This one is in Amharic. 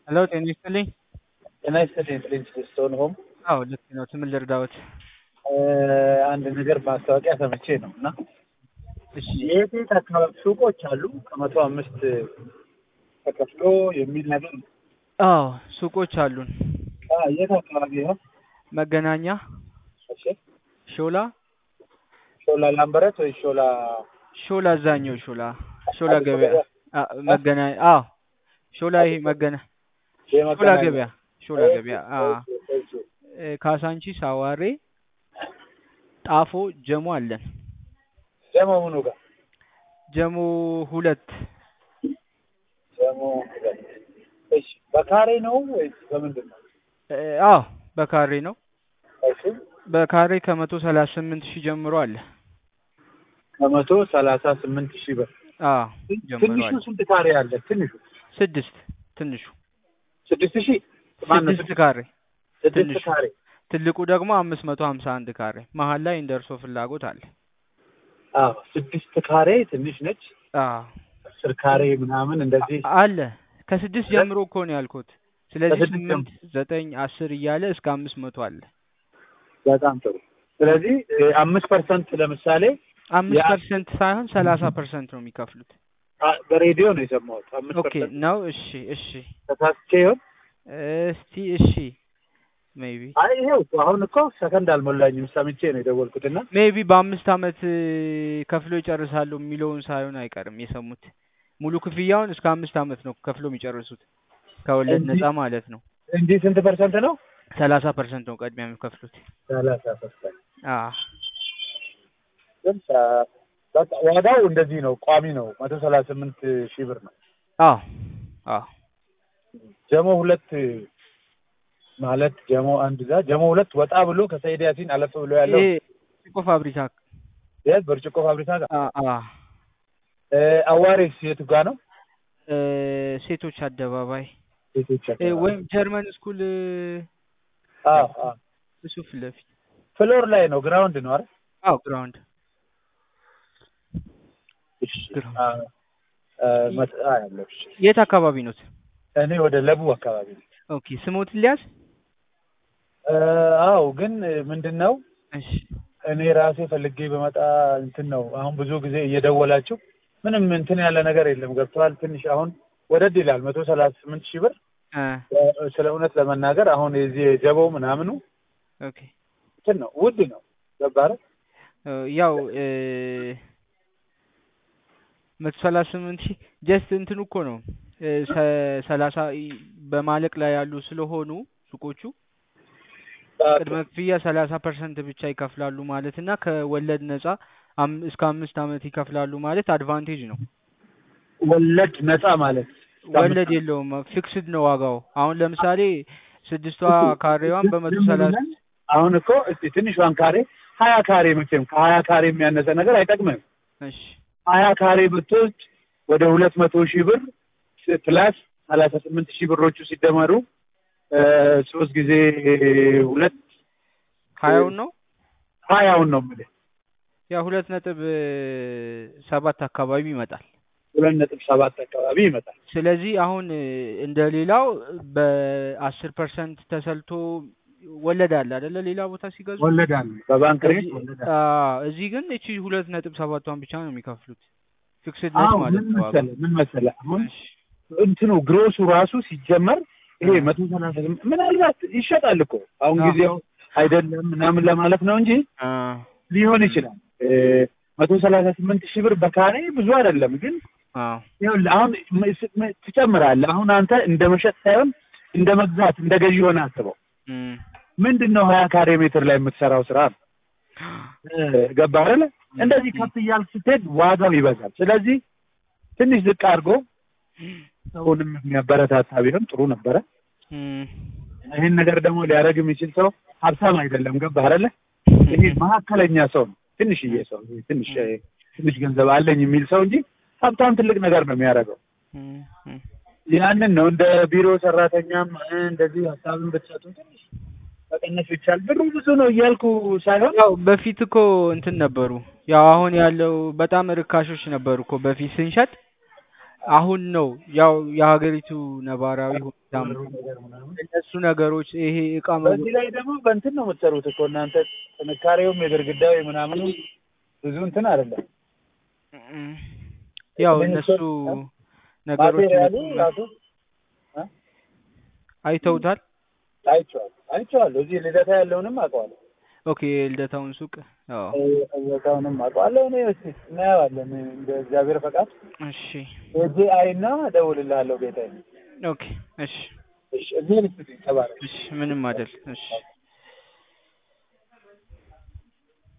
ሄሎ ጤና ይስጥልኝ። ጤና ይስጥልኝ ፕሪንስ ስቶን ሆም። አዎ ልክ ነው። ስምን ልርዳዎት? አንድ ነገር ማስታወቂያ ሰምቼ ነው እና እሺ የት የት አካባቢ ሱቆች አሉ ከመቶ አምስት ተከፍሎ የሚል ነገር ነው። አዎ ሱቆች አሉን። አ፣ የት አካባቢ ነው? መገናኛ፣ እሺ ሾላ፣ ሾላ ላምበረት ወይ ሾላ ሾላ አዛኛው ሾላ ሾላ ገበያ አ፣ መገናኛ አዎ ሾላ ይሄ መገና ሾላ የመገናኛ ገበያ ሾላ ገበያ አ እ፣ ካሳንቺስ፣ አዋሬ፣ ጣፎ፣ ጀሞ አለን። ጀሞ ምኑ ጋር ጀሞ ሁለት ጀሞ ሁለት። እሺ በካሬ ነው ወይስ በምንድን ነው? እ፣ አዎ በካሬ ነው። እሺ በካሬ ከመቶ ሰላሳ ስምንት ሺህ ጀምሮ አለ። ከመቶ ሰላሳ ስምንት ሺህ ብር። አዎ ጀምሮ ትንሹ አለ። ስንት ካሬ አለ? ትንሹ ስድስት ትንሹ ስድስት ሺህ ማነው? ስድስት ካሬ ስድስት ትንሹ። ካሬ ትልቁ ደግሞ አምስት መቶ ሀምሳ አንድ ካሬ መሀል ላይ እንደ እርሶ ፍላጎት አለ። አዎ ስድስት ካሬ ትንሽ ነች። አዎ አስር ካሬ ምናምን እንደዚህ አለ ከስድስት ጀምሮ እኮ ነው ያልኩት። ስለዚህ ከስድስት ስምንት ዘጠኝ አስር እያለ እስከ አምስት መቶ አለ። በጣም ጥሩ። ስለዚህ አምስት ፐርሰንት ለምሳሌ አምስት ያ- ፐርሰንት ሳይሆን ሰላሳ ፐርሰንት ነው የሚከፍሉት። አ፣ በሬዲዮ ነው የሰማሁት። አምስት ኦኬ ፐርሰንት ነው። እሺ እሺ ተሳስቼ ይሆን? እስቲ እሺ ሜቢ አይ ይሄው እኮ አሁን እኮ ሰከንድ አልሞላኝም ሰምቼ ነው የደወልኩትና ሜቢ በአምስት አመት እ፣ ከፍሎ ይጨርሳሉ የሚለውን ሳይሆን አይቀርም የሰሙት። ሙሉ ክፍያውን እስከ አምስት አመት ነው ከፍሎ የሚጨርሱት ከወለድ እንጂ- ነፃ ማለት ነው። እንዲህ ስንት ፐርሰንት ነው? ሰላሳ ፐርሰንት ነው ቅድሚያ የሚከፍሉት። ሰላሳ ፐርሰንት አዎ ግን ሰ- በቃ ዋጋው እንደዚህ ነው፣ ቋሚ ነው። መቶ ሰላሳ ስምንት ሺህ ብር ነው። አዎ አዎ ጀሞ ሁለት ማለት ጀሞ አንድ ጋር ጀሞ ሁለት ወጣ ብሎ ከሰይድ ያሲን አለፍ ብሎ ያለው ይሄ ጭቆ ፋብሪካ የት ብርጭቆ ፋብሪካ ጋር አ አ እ፣ አዋሬስ የቱ ጋር ነው? እ፣ ሴቶች አደባባይ ሴቶች እ፣ አካባቢ። ወይም ጀርመን ስኩል እ፣ አዎ አዎ እሱ ፊት ለፊት ፍሎር ላይ ነው፣ ግራውንድ ነው አይደል? አዎ ግራውንድ እሺ ግራውንድ። አ፣ አ፣ መጥ- አ፣ ያለው እሺ። የት አካባቢ ኖት? እኔ ወደ ለቡ አካባቢ ነው። ኦኬ ስሞት ሊያዝ እ፣ አዎ ግን ምንድን ነው እሺ እኔ ራሴ ፈልጌ በመጣ እንትን ነው። አሁን ብዙ ጊዜ እየደወላችሁ ምንም እንትን ያለ ነገር የለም። ገብተዋል። ትንሽ አሁን ወደድ ይላል። መቶ ሰላሳ ስምንት ሺህ ብር አ እ፣ ስለ እውነት ለመናገር አሁን የዚህ የጀበው ምናምኑ ኦኬ እንትን ነው ውድ ነው። ገባረ እ፣ ያው እ፣ መቶ ሰላሳ ስምንት ሺህ ጀስት እንትን እኮ ነው እ፣ ሰ- ሰላሳ ይ- በማለቅ ላይ ያሉ ስለሆኑ ሱቆቹ ቅድመ ክፍያ ሰላሳ ፐርሰንት ብቻ ይከፍላሉ ማለት እና ከወለድ ነጻ አም- እስከ አምስት አመት ይከፍላሉ ማለት አድቫንቴጅ ነው። ወለድ ነፃ ማለት ወለድ የለውም፣ ፊክስድ ነው ዋጋው። አሁን ለምሳሌ ስድስቷ ካሬዋን በመቶ ዝም ሰላሳ ብለን አሁን እኮ እስቲ ትንሿን ካሬ ሀያ ካሬ መቼም ከሀያ ካሬ የሚያነሰ ነገር አይጠቅምም። እሺ ሀያ ካሬ ብትወስድ ወደ ሁለት መቶ ሺህ ብር ፕላስ ሰላሳ ስምንት ሺህ ብሮቹ ሲደመሩ እ፣ ሶስት ጊዜ ሁለት ሀያውን ነው ሀያውን ነው የምልህ ያ ሁለት ነጥብ እ፣ ሰባት አካባቢ ይመጣል። ሁለት ነጥብ ሰባት አካባቢ ይመጣል። ስለዚህ አሁን እ፣ እንደ ሌላው በአስር ፐርሰንት ተሰልቶ ወለድ አለ አይደለ? ሌላ ቦታ ሲገዙ ወለድ አለ በባንክ ሬት እዚህ- ወለድ አለ። አዎ፣ እዚህ ግን እቺ ሁለት ነጥብ ሰባቷን ብቻ ነው የሚከፍሉት። ፊክስድ ነች አዎ ማለት ምን ነው ዋጋው። መሰለህ ምን መሰለህ አሁን እሺ እንትኑ ግሮሱ ራሱ ሲጀመር ይሄ አ። መቶ ሰላሳ ስምንት ምናልባት ይሸጣል እኮ አሁን አዎ። ጊዜው አይደለም ምናምን ለማለት ነው እንጂ አ ሊሆን ይችላል። መቶ ሰላሳ ስምንት ሺህ ብር በካሬ ብዙ አይደለም፣ ግን አዎ ይኸውልህ አሁን ም- ስ- ም- ትጨምራለህ። አሁን አንተ እንደ መሸጥ ሳይሆን እንደ መግዛት እንደ ገዢ ሆነ አስበው። እም ምንድን ነው ሀያ ካሬ ሜትር ላይ የምትሰራው ስራ ነው። ገባህ አይደለ? እንደዚህ ከፍ እያልክ ስትሄድ ዋጋው ይበዛል። ስለዚህ ትንሽ ዝቅ አድርጎ ሰውንም የሚያበረታታ ቢሆን ጥሩ ነበረ። እም ይህን ነገር ደግሞ ሊያደርግ የሚችል ሰው ሀብታም አይደለም። ገባህ አይደለ? ይሄ መካከለኛ ሰው ነው። ትንሽዬ ሰው ይሄ ትንሽ ትንሽ ገንዘብ አለኝ የሚል ሰው እንጂ ሀብታም ትልቅ ነገር ነው የሚያደርገው። እም እም ያንን ነው እንደ ቢሮ ሰራተኛም እ፣ እንደዚህ ሀሳብን ብትሰጡ ትንሽ መቀነስ ይቻል። ብሩ ብዙ ነው እያልኩ ሳይሆን ያው በፊት እኮ እንትን ነበሩ። ያው አሁን ያለው በጣም ርካሾች ነበሩ እኮ በፊት ስንሸጥ አሁን ነው ያው የሀገሪቱ ነባራዊ ሁኔታ ብሩ ነገር ምናምን እነሱ ነገሮች ይሄ እቃ በዚህ ላይ ደግሞ በእንትን ነው የምትሰሩት እኮ እናንተ ጥንካሬውም የግድግዳው ምናምኑ ብዙ እንትን አይደለም። እም፣ ያው እነሱ ነገሮች ማቴሪያሉ ይመጡና- ራሱ አይተውታል። አይቼዋለሁ አይቼዋለሁ። እዚህ ልደታ ያለውንም አውቀዋለሁ። ኦኬ የልደታውን ሱቅ አዎ። ልደታውንም አውቀዋለሁ። እኔ እስኪ እናየዋለን እንደ እግዚአብሔር ፈቃድ እሺ ሄጄ አይና እደውልልሃለሁ ጌታዬ። ኦኬ እሺ እሺ እዚህ ልስጥኝ ተባረክ። እሺ ምንም አይደል። እሺ